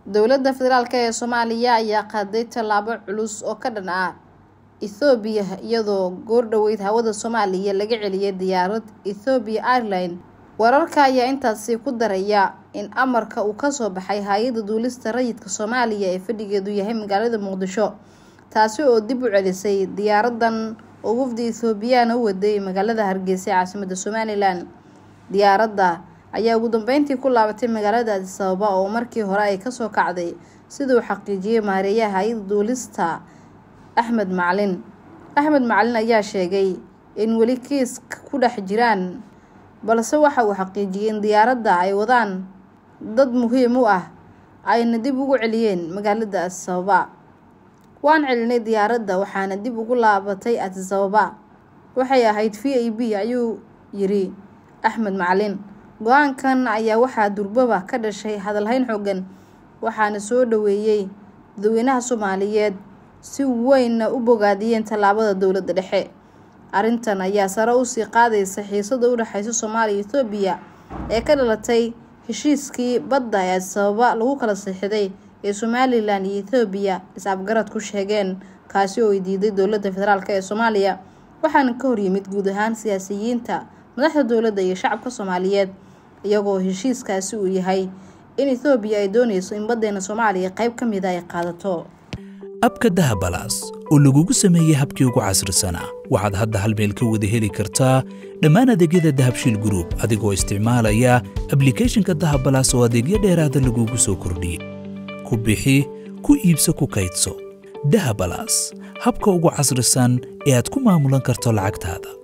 dowladda federaalk ee soomaaliya ayaa qaaday tallaabo culus oo ka dhan ah ethoobiya iyadoo goordhoweyd hawada soomaaliya laga celiyay diyaarad ethoobiya airline wararka ayaa intaasi ku daraya in amarka uu kasoo baxay hay-adda duulista rayidka soomaaliya ee fadhigeedu yahay magaalada muqdisho taasi oo dib u celisay diyaaradan oo wafdi ethoobiyaana u waday magaalada hargeysa ee caasimada somalilan diyaaradda ayaa ugu dambeyntii ku laabatay magaalada adis ababa oo markii hore ay kasoo kacday sida uu xaqiijiyey maareeyaha hay-adda duulista axmed macalin axmed macalin ayaa sheegay in weli kiiska ku dhex jiraan balse waxa uu xaqiijiyey in diyaaradda ay wadaan dad muhiim u ah ayna dib ugu celiyeen magaalada adis ababa waan celinay diyaaradda waxaana dib ugu laabatay adis ababa waxay ahayd v a b ayuu yiri axmed macalin go-aankan ayaa waxaa durbaba ka dhashay hadalhayn xoogan waxaana soo dhaweeyey dadweynaha soomaaliyeed si weynna u bogaadiyeen tallaabada dowladda dhexe arrintan ayaa sare usii qaadaysa xiisada u dhexeysa soomaaliya iyo ethoobiya ee ka dhalatay heshiiskii badda ee adis ababa lagu kala sixiday ee somalilan iyo ethoobiya is-afgarad ku sheegeen kaasi oo ay diiday dowladda federaalk ee soomaaliya waxaana ka horyimid guud ahaan siyaasiyiinta madaxda dowladda iyo shacabka soomaaliyeed iyagoo heshiiskaasi uu yahay in ethoobiya ay dooneyso in baddeena soomaaliya qeyb ka mida ay qaadato abka dahabalaas oo lagugu sameeyey habkii ugu casrisanaa waxaad hadda hal meel ka wada heli kartaa dhammaan adeegyada dahabshiil gruub adigoo isticmaalaya ablikhethonka dahabalaas oo adeegyo dheeraada lagugu soo kordhiyey ku bixi ku iibso ku kaydso dahabalaas habka ugu casrisan ee aad ku maamulan karto lacagtaada